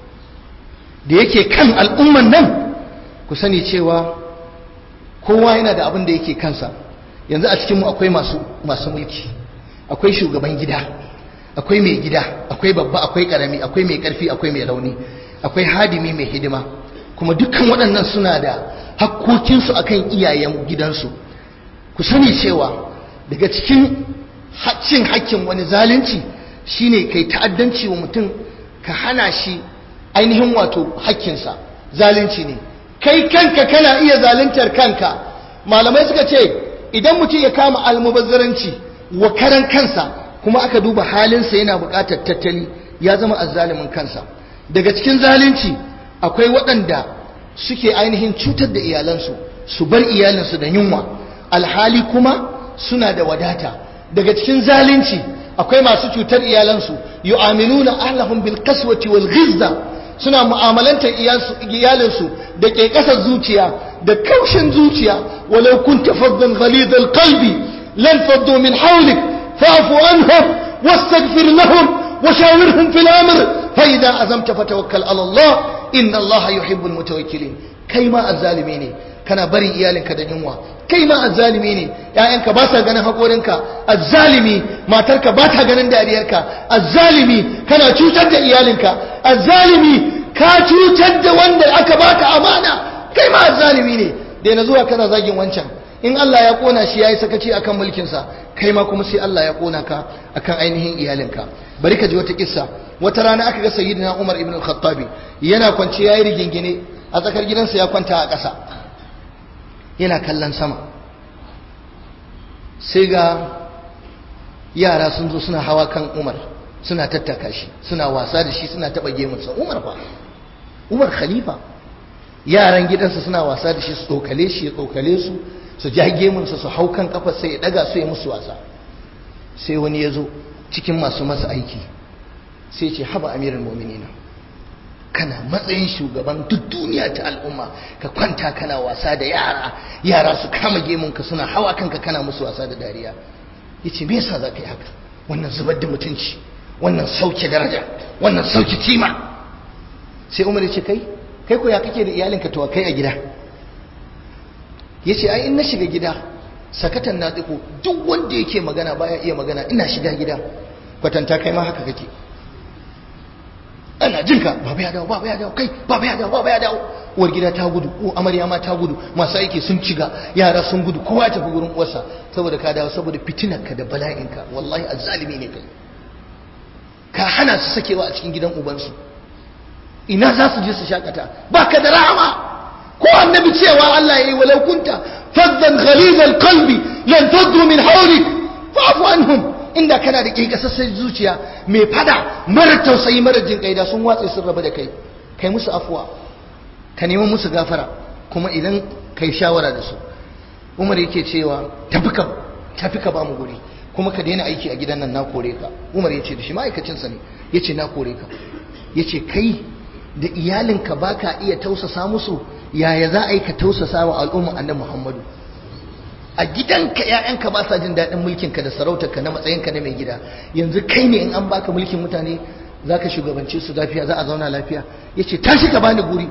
da yake kan al'umman nan ku sani cewa kowa yana da abin da yake kansa yanzu a cikinmu akwai masu masu mulki akwai shugaban gida akwai mai gida akwai babba akwai karami akwai mai karfi akwai mai rauni akwai hadimi mai hidima kuma dukkan waɗannan suna da hakkokinsu akan iyayen gidansu ku sani cewa daga cikin cin hakkin wani zalunci shine kai ta'addanci wa mutum ka hana shi ainihin wato hakkinsa zalunci ne kai kanka kana iya zaluntar kanka malamai suka ce idan mutum ya kama almubazzaranci wa karan kansa kuma aka duba halinsa yana buƙatar tattali ya zama azzalimin kansa daga cikin zalunci akwai waɗanda suke ainihin cutar da iyalansu su bar iyalinsu da yunwa alhali kuma suna da wadata daga cikin zalunci akwai masu cutar iyalansu yu'amiluna ahlahum bil qaswati wal ghizza suna mu'amalantar iyalinsu da ke kasar zuciya da kaushin zuciya walau kunta faddan ghalid al qalbi lan faddu min hawlik fa'fu anhum wastaghfir lahum وشاورهم في الأمر فإذا أزمت فتوكل على الله إن الله يحب المتوكلين كيما الظالمين kana barin iyalinka da yunwa kai ma azzalimi ne ƴaƴanka ba sa ganin haƙorinka azzalimi matarka ba ta ganin dariyarka azzalimi kana cutar da iyalinka azzalimi ka cutar da wanda aka baka amana kai ma azzalimi ne da na zuwa kana zagin wancan in Allah ya kona shi yayi sakaci akan mulkinsa kai ma kuma sai Allah ya kona ka akan ainihin iyalinka bari ka ji wata kissa wata rana aka ga sayyidina Umar ibn al-Khattabi yana kwance yayi rigingine a tsakar gidansa ya kwanta a ƙasa yana kallon sama sai ga yara sun zo suna hawa kan Umar suna tattaka shi suna wasa da shi suna taba gemunsa Umar fa Umar khalifa yaran gidansa suna wasa da shi su tsokale shi ya tsokale su su ja gemunsa su hau kan kafa sai ya daga su ya musu wasa sai wani ya zo cikin masu masa aiki sai ce haba amirin mu'minina kana matsayin shugaban duk duniya ta al'umma ka kwanta kana wasa da yara yara su kama gemunka suna hawa kanka kana musu wasa da dariya ya ce me yasa za ka yi haka wannan zubar da mutunci wannan sauke daraja wannan sauke kima sai umar ya ce kai kai ko ya kake da iyalinka to kai a gida ya ce ai in na shiga gida sakatan na tsiko duk wanda yake magana baya iya magana ina shiga gida kwatanta kai ma haka kake ana jinka baba ya dawo baba ya dawo kai baba ya dawo baba ya dawo uwar gida ta gudu ko amarya ma ta gudu masu aiki sun ciga yara sun gudu kowa ya tafi gurin uwarsa saboda ka dawo saboda fitinarka da bala'inka wallahi azzalimi ne kai ka hana su sakewa a cikin gidan ubansu ina za su je su shakata baka da rahama ko annabi cewa Allah yayi walau kunta faddan ghalizal qalbi lan taddu min hawlik fa'fu anhum inda kana da kekasassar zuciya mai fada mara tausayi mara jin kai da sun watse sun raba da kai kai musu afuwa ka nemi musu gafara kuma idan kai shawara da su umar yake cewa tafi ka tafi ka ba mu guri kuma ka daina aiki a gidan nan na kore ka umar ya ce da shi ma'aikacinsa ne ya ce na kore ka ya ce kai da iyalinka ba ka iya tausasa musu yaya za a yi ka tausasa wa al'umma annabi muhammadu a gidanka ‘ya'yanka ba sa jin daɗin mulkinka da sarautarka na matsayinka na mai gida yanzu kai ne in an baka mulkin mutane za ka shugabance su lafiya za a zauna lafiya ya ce tashi ka bani guri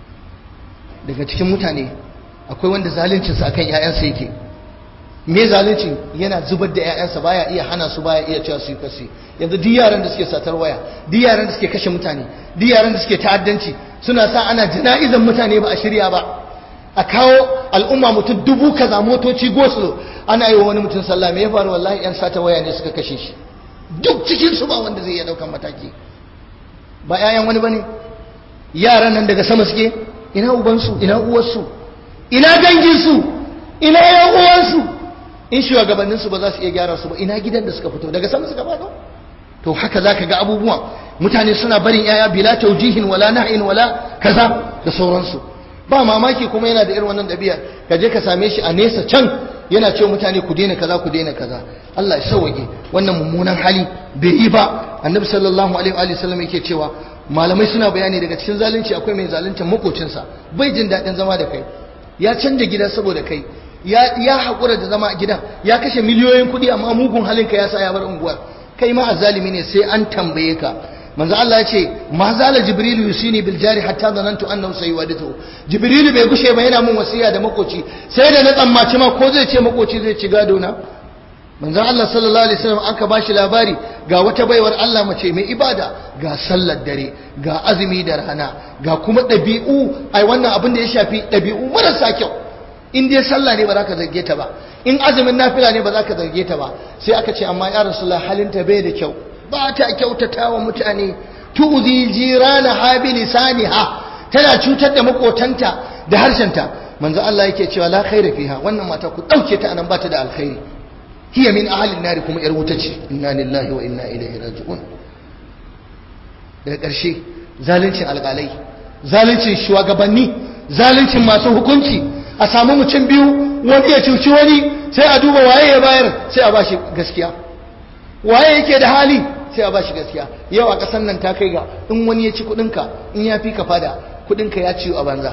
daga cikin mutane akwai wanda zaluncinsa akan ‘ya'yansa yake me zaluncin yana zubar da ‘ya'yansa baya iya hana su baya iya cewa su yi kasi yanzu duk yaran da suke satar waya duk yaran da suke kashe mutane duk yaran da suke ta'addanci suna sa ana jana'izan mutane ba a shirya ba a kawo al'umma mutum dubu kaza motoci gosulo ana yi wa wani mutum sallah me ya faru wallahi yan sata waya ne suka kashe shi duk cikin su ba wanda zai iya daukan mataki ba yayan wani bane yaran nan daga sama suke ina ubansu ina uwarsu ina danginsu ina yan uwansu in shugabannin su ba za su iya gyara su ba ina gidan da suka fito daga sama suka fado to haka zaka ga abubuwa mutane suna barin yaya bila taujihin wala na'in wala kaza da sauransu ba mamaki kuma yana da irin wannan ɗabi'a ka je ka same shi a nesa can yana ce mutane ku daina kaza ku daina kaza Allah ya sauke wannan mummunan hali bai yi ba annabi sallallahu alaihi wa sallam yake cewa malamai suna bayani daga cikin zalunci akwai mai zalunta makocinsa bai jin daɗin zama da kai ya canja gida saboda kai ya ya haƙura da zama a gidan ya kashe miliyoyin kuɗi amma mugun halinka ya sa ya bar unguwar kai ma azzalimi ne sai an tambaye ka manzo Allah ya ce ma zala jibrilu yusini bil jari hatta zanantu annahu sayuwadithu jibrilu bai gushe ba yana mun wasiya da makoci sai da na tsammaci ma ko zai ce makoci zai ci gado na manzo Allah sallallahu alaihi wasallam aka bashi labari ga wata baiwar Allah mace mai ibada ga sallar dare ga azumi da rana ga kuma dabi'u ai wannan abin da ya shafi dabi'u marasa kyau in dai sallah ne ba za ka zarge ta ba in azumin nafila ne ba za ka zarge ta ba sai aka ce amma ya rasulullah halinta bai da kyau ba ta kyautata wa mutane tu'zi jirana habi lisaniha tana cutar da makotanta da harshenta manzo Allah yake cewa la khaira fiha wannan mata ku dauke ta anan bata da alkhairi hiya min ahli an kuma yar wuta ce inna lillahi wa inna ilaihi raji'un daga ƙarshe zaluncin alƙalai zaluncin shugabanni zaluncin masu hukunci a samu mutum biyu wani ya cuci wani sai a duba waye ya bayar sai a bashi gaskiya waye yake da hali sai a bashi gaskiya yau a ƙasar nan ta kai ga in wani ya ci kuɗinka in ya fi ka fada kuɗinka ya ciwo a banza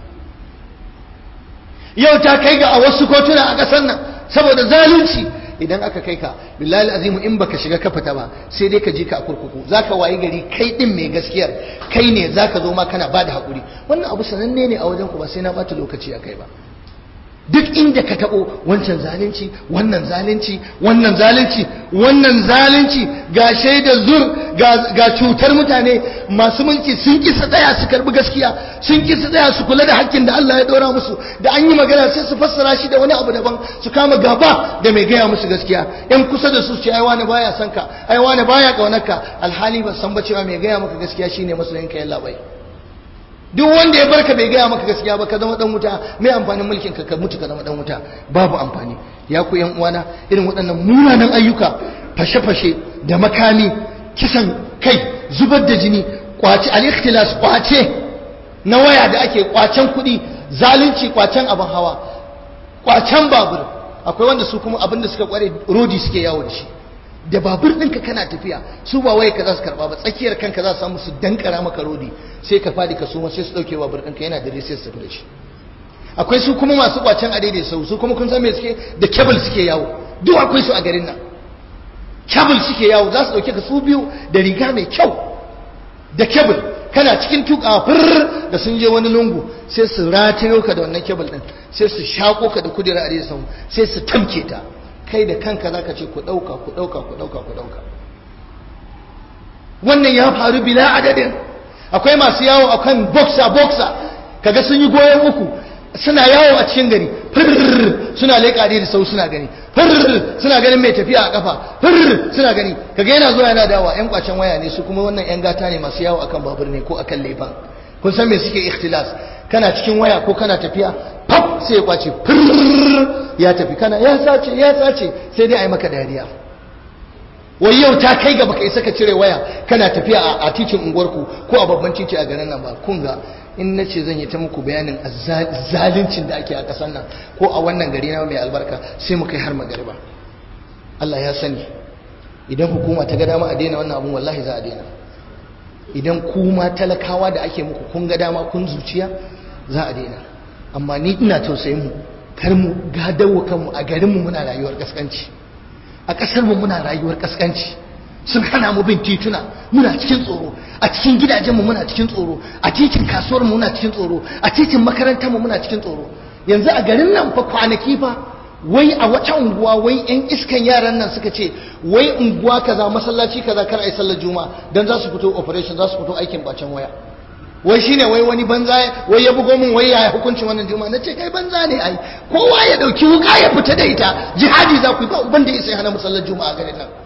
yau ta kai ga a wasu kotuna a ƙasar nan saboda zalunci idan aka kai ka billahi azimu in baka shiga ka fita ba sai dai ka je ka a kurkuku zaka wayi gari kai din mai gaskiyar kai ne zaka zo ma kana bada hakuri wannan abu sananne ne a wajen ku ba sai na bata lokaci a kai ba duk inda ka taɓo wancan zalunci wannan zalunci wannan zalunci wannan zalunci ga shaidar zur ga cutar mutane masu mulki sun ki su tsaya su karbi gaskiya sun ki su tsaya su kula da hakkin da Allah ya dora musu da an yi magana sai su fassara shi da wani abu daban su kama gaba da mai gaya musu gaskiya yan kusa da su ce ai wani baya son ka ai wani baya kaunarka alhali ba san ba cewa mai gaya maka gaskiya shine masoyinka yalla bai duk wanda ya barka bai gaya maka gaskiya ba ka zama dan wuta mai amfanin mulkin ka ka mutu ka zama dan wuta babu amfani ya ku yan uwana irin waɗannan munanan ayyuka fashe-fashe da makami kisan kai zubar da jini kwace al-ikhtilas kwace na waya da ake kwacen kuɗi zalunci kwacen abin hawa kwacen babur akwai wanda su kuma abin da suka kware rodi suke yawo da shi da babur ɗinka kana tafiya su ba waye ka za su karɓa ba tsakiyar kanka za su samu su dankara maka rodi sai ka fadi ka suma sai su ɗauke babur ɗinka yana da sai su tafi da shi akwai su kuma masu kwacen a daidai sau su kuma kun san me suke da kebul suke yawo duk akwai su a garin nan kebul suke yawo za su dauke ka su biyu da riga mai kyau da kebul kana cikin tuka fir da sun je wani lungu sai su ratayo ka da wannan kebul din sai su shako ka da kudura a sau sai su tamke ta kai da kanka zaka ce ku dauka ku dauka ku dauka ku dauka wannan ya faru bila adadin akwai masu yawo akan boxer boxer kaga sun yi goyon uku suna yawo a cikin gari suna leƙa da sau suna gani suna ganin mai tafiya a kafa suna gani kaga yana zuwa yana dawa yan kwacen waya ne su kuma wannan yan gata ne masu yawo akan babur ne ko akan lefan kun san me suke ikhtilas kana cikin waya ko kana tafiya pap sai ya kwace ya tafi kana ya sace ya sace sai dai a yi maka dariya wai yau ta kai ga baka isa ka cire waya kana tafiya a titin unguwarku ko a babban titi a garin nan ba kun ga in na ce zan yi ta muku bayanin zaluncin da ake a ƙasar nan ko a wannan gari na mai albarka sai mu kai har magariba Allah ya sani idan hukuma ta ga dama a daina wannan abun wallahi za a daina idan kuma talakawa da ake muku kun ga dama kun zuciya za a daina amma ni ina tausayin mu kar mu gadawo kanmu a garinmu muna rayuwar kaskanci a ƙasar mu muna rayuwar kaskanci sun hana mu bin tituna muna cikin tsoro a cikin gidajenmu muna cikin tsoro a titin kasuwar mu muna cikin tsoro a titin makarantar mu muna cikin tsoro yanzu a garin nan fa kwanaki fa wai a wata unguwa wai yan iskan yaran nan suka ce wai unguwa kaza masallaci kaza kar ai sallar juma'a dan za su fito operation za su fito aikin bacin waya wai shine wai wani banza wai ya bugo min wai yaya hukuncin wannan juma'a nace kai banza ne ai kowa ya dauki wuka ya fita da ita jihadi za ku yi ba uban da ya sai hana musallar juma'a garin nan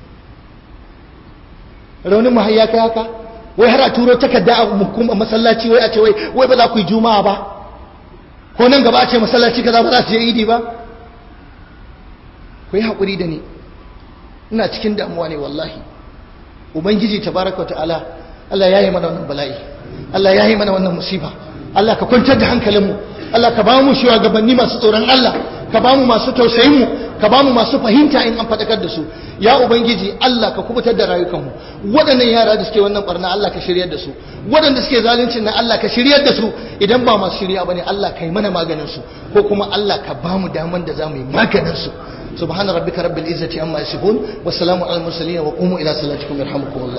raunin mu ya kai haka wai har a turo takarda a hukumar masallaci wai a ce wai wai ba za ku yi juma'a ba ko nan gaba a ce masallaci kaza ba za su je idi ba ku yi haƙuri da ni ina cikin damuwa ne wallahi ubangiji tabaraka ta'ala Allah ya yi mana wannan bala'i Allah ya yi mana wannan musiba Allah ka kwantar da hankalinmu Allah ka ba mu shugabanni masu tsoron Allah ka ba mu masu tausayin mu ka ba mu masu fahimta in an faɗakar da su ya ubangiji Allah ka kubutar da rayukanmu waɗannan yara da suke wannan barna Allah ka shiryar da su waɗanda suke zaluncin nan Allah ka shiryar da su idan ba masu shirya bane Allah ka yi mana maganin su ko kuma Allah ka ba mu daman da za mu yi maganin su subhana rabbika rabbil izzati amma yasifun wa salamun alal mursalin wa qumu ila salatikum yarhamukum